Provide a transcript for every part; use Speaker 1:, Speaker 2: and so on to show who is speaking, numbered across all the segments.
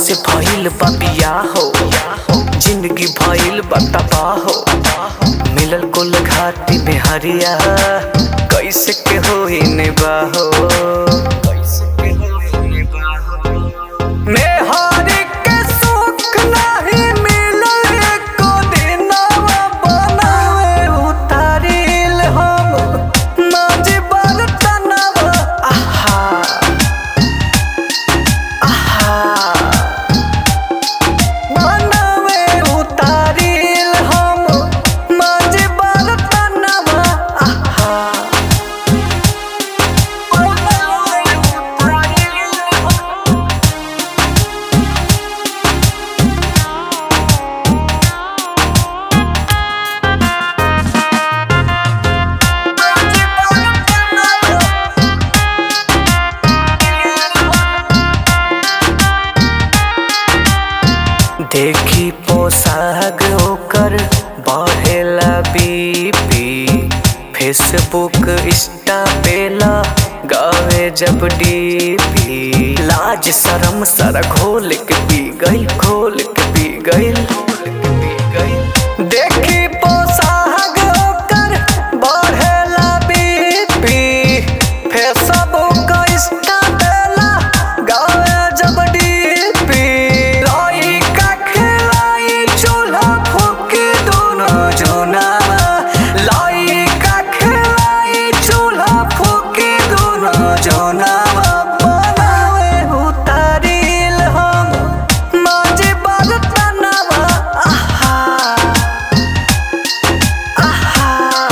Speaker 1: से भइल बा बियाह हो जिंदगी भइल बा तबाह हो मिलल कुल घाटी में हरिया कैसे के होई निबाहो कैसे के होई निबाहो मेहरी के सुख नाही मिलल एको दिनवा बनावे उतारिल हम माजी बर्तनवा आहा आहा बनावे उतारिल हम माजी बर्तनवा आहा बनावे उतारिल हम देखी पोशाक ओकर बढ़ेला बीपी फेसबुक इंस्टा पेला गावे जब डीपी लाज शरम सारा घोल के पी गई घोल के पी गई देखी पोशाक ओकर बढ़ेला बीपी फेसबुक इंस्टा पेला गावे जब डीपी लाई का खिलाई चूल्हा फूकी दोनों जोनावा लाई का खिलाई चूल्हा फूकी दोनों जोनावा बनावे उतारिल हम माजी बर्तनवा आहा आहा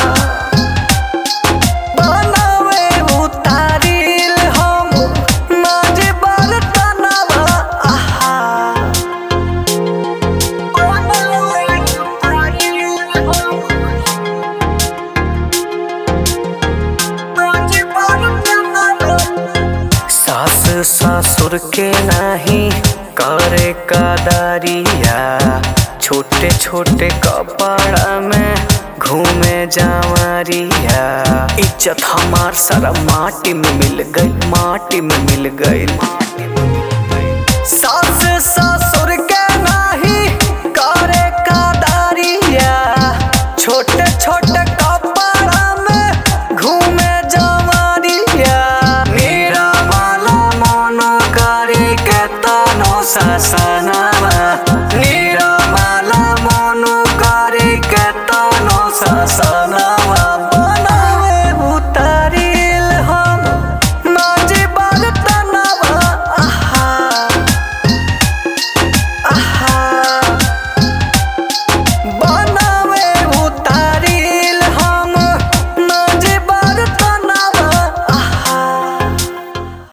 Speaker 1: बनावे उतारिल हम माजी बर्तनवा आहा बनावे उतारिल हम माजी बर्तनवा सास ससुर के नहीं करे कदारिया छोटे छोटे कपड़ा में घूमे जावरिया इज्जत हमार सारा माटी में मिल गई माटी में मिल गई सास ससुर के नहीं करे कदारिया छोटे छोटे कपड़ा में घूमे जवारिया मेरा वाला मन करे के तनो ससनावा